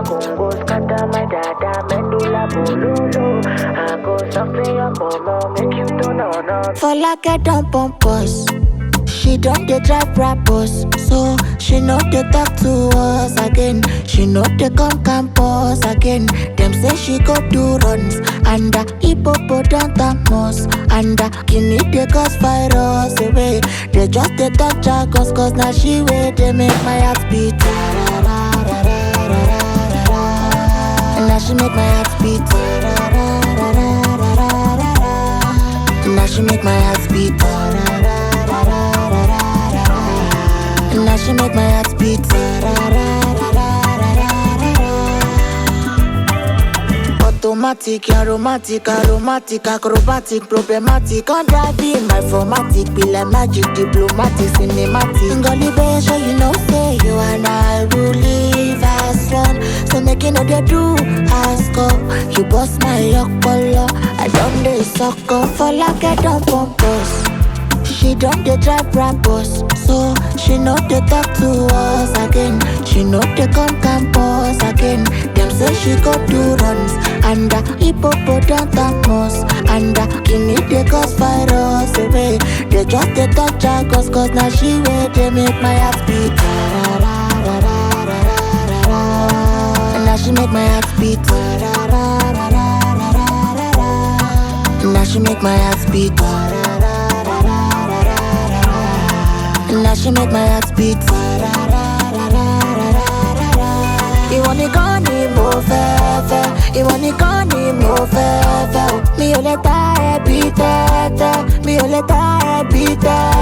Congo, Congo, scatter my dada, medulla bololo. I go something your mama, make you turn on up. For like I don't pump us. She don't dey drive rappers, so she know they talk to us again. She know they come campus again. Them say she go do runs and the hippopotamus and the guinea they cause virus away. They just they talk jargons cause now she way they make my heart beat. And now she make my heart beat. And now she make my heart beat. And now she make my heart beat. Automatic, aromatic, aromatic, acrobatic, problematic, on driving my formatic, be like magic, diplomatic, cinematic. Ngoli be sure you know say you and I will live as one. So make you know they do ask up. You bust my yokolo, I don't dey suck up for like I don't pump us. She don't dey drive rappers, so she know they talk to us again. She know they come campus again. Them say she go do runs and the hippopotamus and the guinea they cause virus away. They just they talk jargons cause now she way they make my heart beat. And now she make my heart beat. And now she make my heart beat. And now she make my heart beat. Ìwọ nìkan ni mo fẹ́ fẹ́, ìwọ nìkan ni mo fẹ́ fẹ́ o. Mi ò lè ta ẹbí tẹ́tẹ́, mi ò lè ta ẹbí tẹ́tẹ́.